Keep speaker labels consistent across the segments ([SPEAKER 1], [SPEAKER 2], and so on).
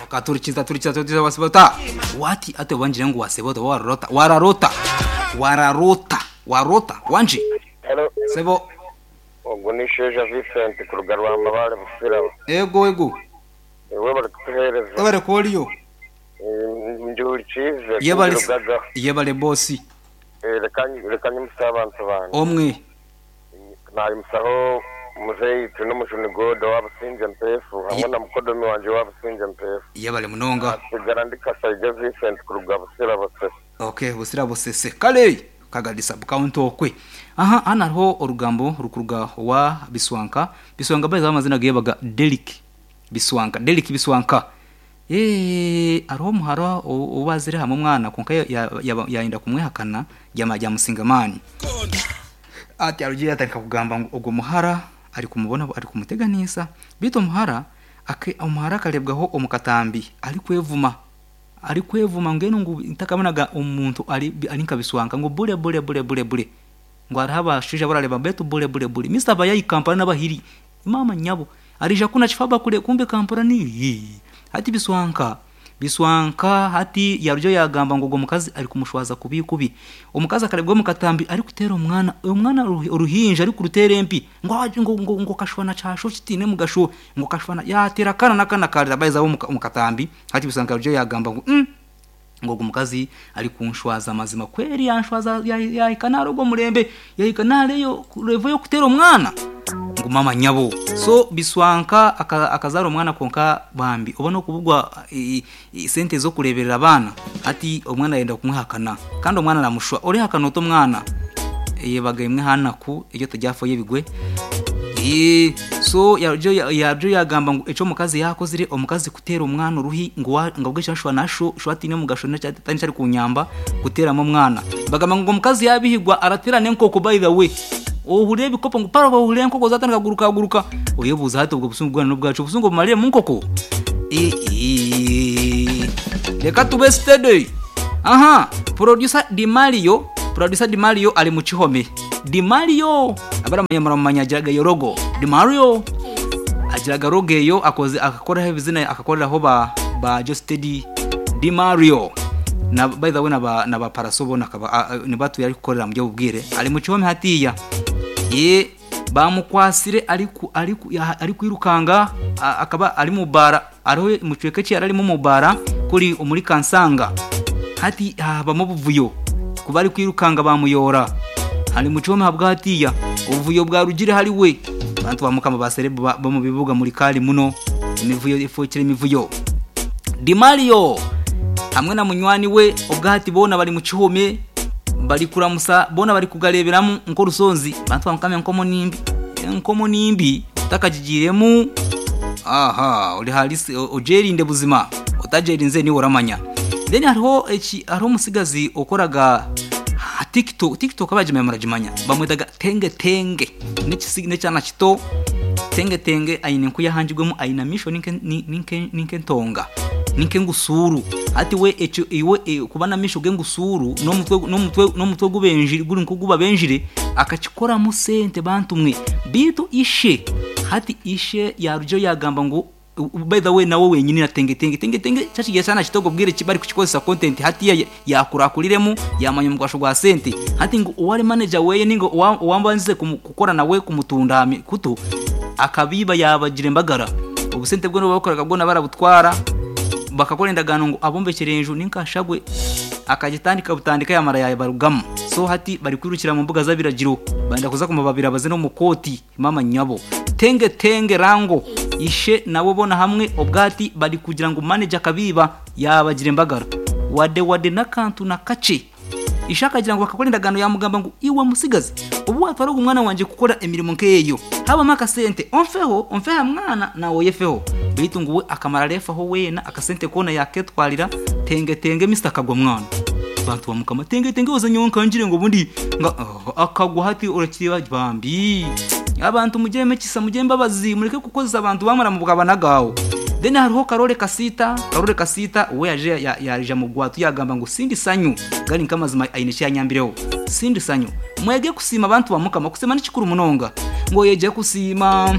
[SPEAKER 1] katurikiza turikiza turikiza wasibota wati ate wanjire ngo wasibota wararota wararota wararota warota wanje
[SPEAKER 2] Hello.
[SPEAKER 1] sebo
[SPEAKER 2] ubwo ni sheja Vincent ku rwa mabare busirabo
[SPEAKER 1] ego ego
[SPEAKER 2] wowe bari kuduhereza
[SPEAKER 1] ebare koliyo
[SPEAKER 2] njuri cyize
[SPEAKER 1] yebale
[SPEAKER 2] kugerwaho
[SPEAKER 1] yebale bosi
[SPEAKER 2] reka nyimusabantu bantu
[SPEAKER 1] omwe
[SPEAKER 2] nari musaho muzeyi tu n'umushuni godo w'abasinze mpefu hamwe na mukodomi wanjye w'abasinze mpefu
[SPEAKER 1] yebale munonga
[SPEAKER 2] sigara ndi kasayige Vincent ku rwa busirabo se
[SPEAKER 1] okay busira busese kale kagalisa bukaunto okwe aha hano hariho orugambo rukuruga wa biswanka biswanka baiza amazina gebaga delik biswanka delik biswanka eee hariho omuhara o- obazire hamwe omwana konka ya- ya- yaba- yayenda kumwehakana jama ja musingamani ati arugiye yatandika kugamba ngo ubwo muhara ari kumubona ari kumuteganisa bita omuhara ake omuhara akarebwaho omukatambi ari kwevuma ari kwevuma ngeno ngu ntakabonaga omuntu ari ari nka biswanga ngo bure bure bure bure bure ngo hariho abashije barareba betu bure bure bure mr bayayi kampala n'abahiri mama nyabo arija kuna chifaba kule kumbe kampala ni Yee. hati biswanka biswanka hati yaryo yagamba ngo ngo mukazi ari kumushwaza kubi kubi omukazi akarebwa mukatambi ari kutera omwana uyo mwana uruhi- uruhinja ari kurutera empi ngo aje ngo ngo ngo kashwana chasho kitine mugasho ngo kashwana yatera kana nakana kalira baiza bo muka- mukatambi hati biswanka yaryo yagamba ngo mm, ngo ngo mukazi ari kunshwaza mazima kweri yanshwaza yahikana ari ubwo murembe yahikana hariyo revo yo kutera omwana ngo mama nyabo so biswanka aka- akazara omwana konka bambi oba nokubugwa i- i- sente zo kureberera abana ati omwana yenda kumwihakana kandi omwana aramushwa orihakana oto omwana yebaga imwe hanaku iryo tujyafoye ibigwe Ee, so yabyo yabyo yagamba ngo eco mukazi yakozire omukazi kutera omwana uruhi ngo wa- ngo bwisha shwa nasho shwati ne mugasho na cyatani cyari kunyamba guteramo omwana bagamba ngo mukazi yabihigwa araterane nkoko by the way ohure bikopo ngo paro bahure nkoko zatandika guruka guruka oyo buza hati ubwo busungu bwana n'ubwacu busungu bumarire mu nkoko Ee, ee. reka tube steady aha producer di mario producer di mario ali mu kihome di mario abaramanyamaramanya agiraga iyo rogo di mario agiraga rogo eyo akoze akakoraho ibizina akakoreraho ba ba jostedi di mario na by the way na ba na ba parasobo nakaba a- a- ni batu yari gukorera mu byo bubwire ari mu kihome hatiya ye bamukwasire ari ku- ari ku- ya- ari kwirukanga a- akaba ari mu bara ariho mu cweke cye yari arimo mu bara kuri muri kansanga hati habamo obuvuyo kuba ari kwirukanga bamuyora hari mu cihome habwa hatiya obuvuyo bwa rugire hari we bantu bamukama baserebu ba- bo mu bibuga muri kari muno imivuyo ifukira imivuyo dimario hamwe na munywani we ubwahati bona bari mu kihome bari kuramusa bona bari kugareberamo nko rusonzi bantu bamukamye nkomo nimbi nkomo nimbi utakajijiremu aha uri halisi o- ojerinde buzima utajerinze niwe uramanya then hariho eki hariho umusigazi ukoraga ha, tiktok tiktok abajimaya murajimanya bamwitaga tenge tenge n'ekisi- n'ekyana kito tenge tenge aine nku yahanjibwemu aina misho ninke- ni- ninke- ninkentonga ninkengusuru ati we ekyo iwe e, kuba na misho gengusuru n'omutwe n'omutwe n'omutwe gubenjire guri nku guba benjire akakikoramu sente bantu mwe bitu ishe hati ishe yaryo yagamba ngo u- u- by the way nawe wenyine na tenge tenge tenge tenge cyacigiye cyane kitoko bwire kibari kukikozesa content hati ya yakurakuriremo yamanya umugwasho gwa sente hati ngo uwari manager weye ningo wambanze gukora nawe kumutunda hami- kuto akabiba yabagira embagara ubusente bwo nibo bakoraga bwo barabutwara bakakora endagano ngo abombekere hejuru ninkashagwe akagitandika butandika yamara yabarugamo so hati bari kwirukira mu mbuga z'abiragiro banda kuza kumababira baze no mu koti mama nyabo tenge tenge rango ishe nabo bona hamwe ubwati bari kugira ngo manager kabiba yabagira embagara wade wade n'akantu na kace ishaka agira ngo bakakora indagano yamugamba ngo iwe musigazi ubu watwaraga umwana wanjye gukora imirimo nkeyo habamo akasente omfeho omfeha mwana nawe yefeho bitu ngo we akamara refaho wena akasente kona yaketwarira tenge tenge mr kagwa mwana bantu bamukama tenge tenge woza nyonkangire ngo bundi nga oh, akagwa hati urakiriba bambi abantu mujye mekisa mujye mbabazi mureke kukozesa abantu bamara mu bwabana gawo then hariho karore kasita karore kasita uwo yaje ya- yarija mu gwatu yagamba ngo sindi sanyu gari nkamazima aine cyanyambireho sindi sanyu mwege kusima abantu bamukama kusema n'ikikuru munonga ngo yeje kusima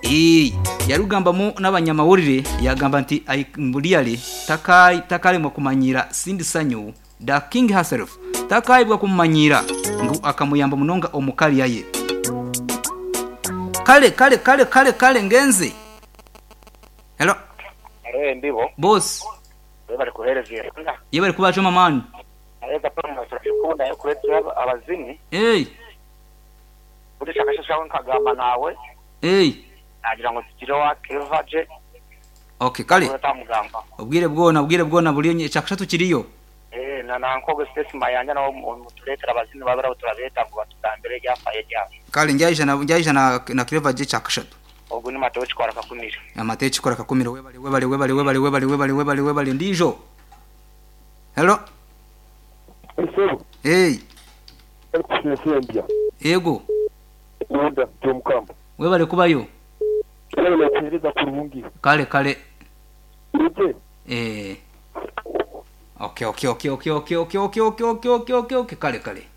[SPEAKER 1] Eh, yarugambamu n'abanyamawulire yagamba nti mbuliyale takalema kumanyira sindi sanyu da king herself takayibwa kumumanyira ngu akamuyamba munonga omukaliya ye kale kale kale kale kale ngenze hello
[SPEAKER 3] Arewe ndibo,
[SPEAKER 1] boss
[SPEAKER 3] we bari kuhereza iyo nka.
[SPEAKER 1] ye bari kubacoma mani
[SPEAKER 3] Areza pamoja turashukunda yo kuletea abazimu.
[SPEAKER 1] Hey,
[SPEAKER 3] Uri shakasha shawe nkagamba nawe
[SPEAKER 1] hey.
[SPEAKER 3] nagira ngo tugire wa Kevaje
[SPEAKER 1] okay kale
[SPEAKER 3] utamugamba.
[SPEAKER 1] ubwire bwona ubwire bwona buriyo chakashatu kiriyo
[SPEAKER 3] Eh na nankogo stress mayanja nawo mutuletera abazimu babara turabeta ngo batutambere ryafaye ryawe.
[SPEAKER 1] kale njyaijana njyaijana na kireva je chakashatu
[SPEAKER 3] Ubwo ni matowe kwara kakumira.
[SPEAKER 1] amate chikora kakumira webale webale webale webale webale webale webale webale ndijo hello
[SPEAKER 4] Esero,
[SPEAKER 1] hey
[SPEAKER 4] ekushire sembia.
[SPEAKER 1] yego
[SPEAKER 4] Uda, Tom Kamp.
[SPEAKER 1] webale kubayo
[SPEAKER 4] Kile na kueleza kurungi.
[SPEAKER 1] kale kale
[SPEAKER 4] Uje,
[SPEAKER 1] eh okay okay okay okay okay okay okay okay okay okay okay kale kale